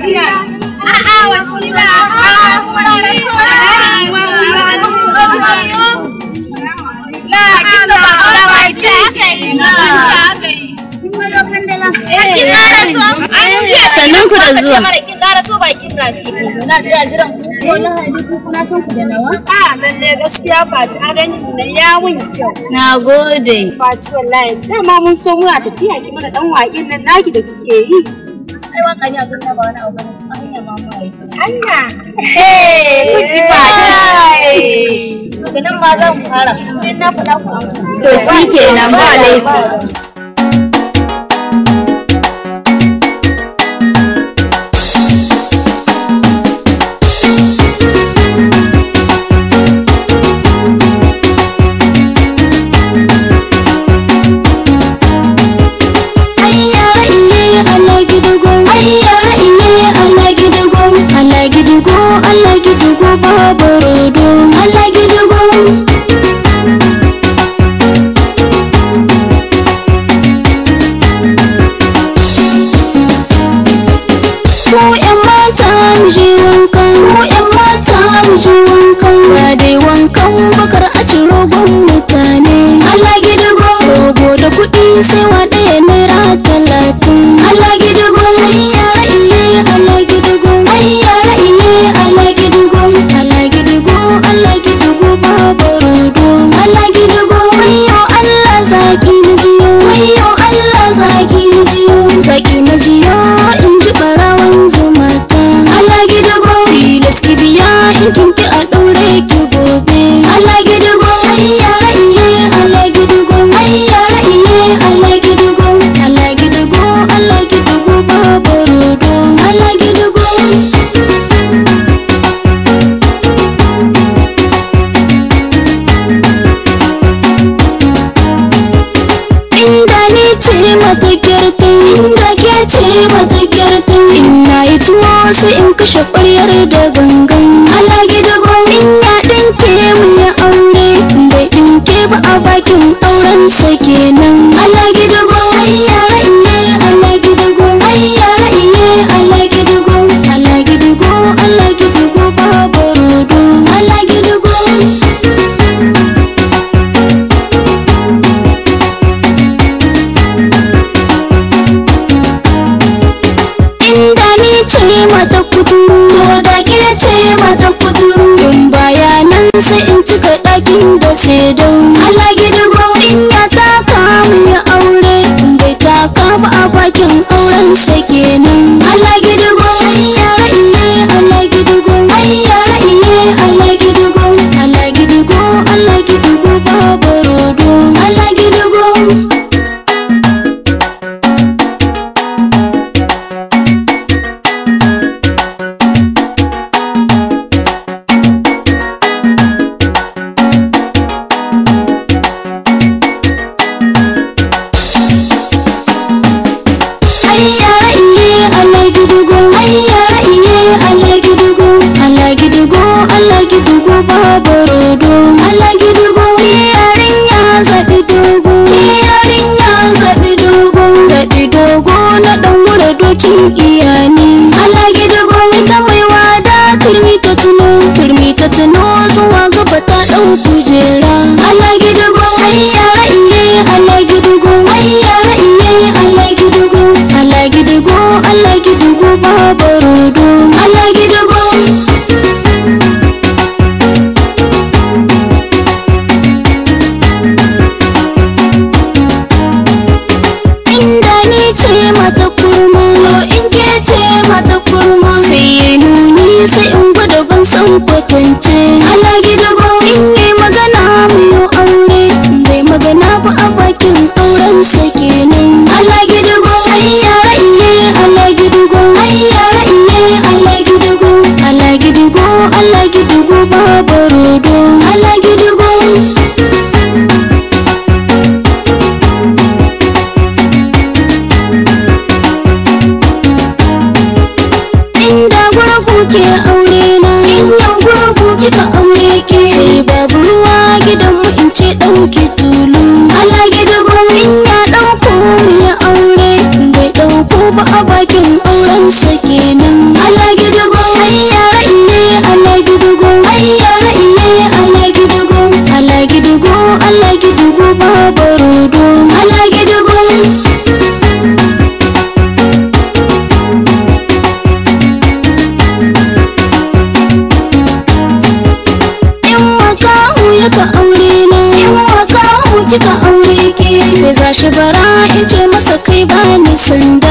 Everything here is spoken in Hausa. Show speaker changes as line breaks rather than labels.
A'a wasila. La kin ba aure ba ita aka yi.
Sannan ku da zuwa.
Kin ƙara so bakin rafi.
Na jira jiran ku. Wallahi duk kuna son ku da nawa.
A lalle gaskiya Fati a gani da ya mun kyau.
Na gode.
Fati wallahi dama mun so muna tafiya ki mana dan waƙin nan naki da kike yi.
Ai waka ne abin da ba wani abu bane. A hanya ma mu yi.
Anya. Eh, kuki Fati.
Daga nan ma zan fara. In na faɗa ku amsa.
To shi kenan ba laifi.
Ayyara iye Allah gidugo Ayyara iye Allah gidugo Allah gidugo Allah gidugo babu rodo Allah gidugo Ko ƴan mata mu je wankan Ko ƴan mata mu je wankan Ba dai wankan bakar a ci rogon mutane Allah gidugo Rogo da kuɗi sai wa ɗaya naira talatin Allah gidugo Ayyara iye Allah gidugo Ayyara iye Allah gidugo Allah gidugo Allah gidugo babu rodo Allah gidugo Wayyo Allah zaki na jiyo Wayyo Allah zaki na jiyo Zaki na jiyo in ji ɓarawan zumata Allah gidugo Tilas ki biya in kin ki a ɗaure ki gobe Allah gidugo Ayyara iye Allah gidugo Ayyara iye Allah gidugo Allah gidugo Allah gidugo babu rodo Allah gidugo inda ni ce mata kyarta inda ke ce mata kyarta ina yi tuwo sai in kashe ƙwaryar da gangan Allah gidago in ya ɗinke mu ya aure bai ɗinke ba a bakin auren sa kenan Allah gidago ayyara iye Allah gidago ayyara iye Allah gidago Allah gidago Allah gidago babu rodo Allah gidago inda ni ce mata kuturu to da ke ce mata kuturu in bayanan sai in cika ɗakin da sai don Allah gidigo in ya taka mu ya aure in bai taka ba a bakin auren sa kenan Allah gidigo ayyara iye Allah gidigo ayyara iye Allah gidigo Allah gidigo Allah gidigo babu rodo Allah gidigo ayyara iye Allah gidugo ayyara iye Allah gidugo Allah gidugo Allah gidugo babu rodo Allah gidugo yarinya zabi dogo yarinya zabi dogo zabi dogo na dan wura dokin iyani Allah gidugo ita mai wada turmi ta tuno turmi ta tuno zuwa gaba ta dau kujera Allah gidugo ayyara iye Allah gidugo ayyara iye Allah gidugo Allah gidugo Allah gidugo babu rodo Allah gidugo inda ni ce mata kurma in ke ce mata kurma sai ya nuni sai in gwada ban san kwatance Allah gidugo in yi magana mu yi aure bai magana ba a bakin auren sa kenan Allah gidugo ayyara iye Allah gidugo ayyara iye Allah gidugo Allah gidugo Allah gidugo babu rodo Allah gidugo inda gurgu ke aure na in yau gurgu kika aure ke sai babu ruwa gidan mu in ce ɗauki tulu Allah gidugo in ya ɗauko mu ya aure bai ɗauko ba a bakin auren sa kenan tashi bara in ce masa kai bani sanda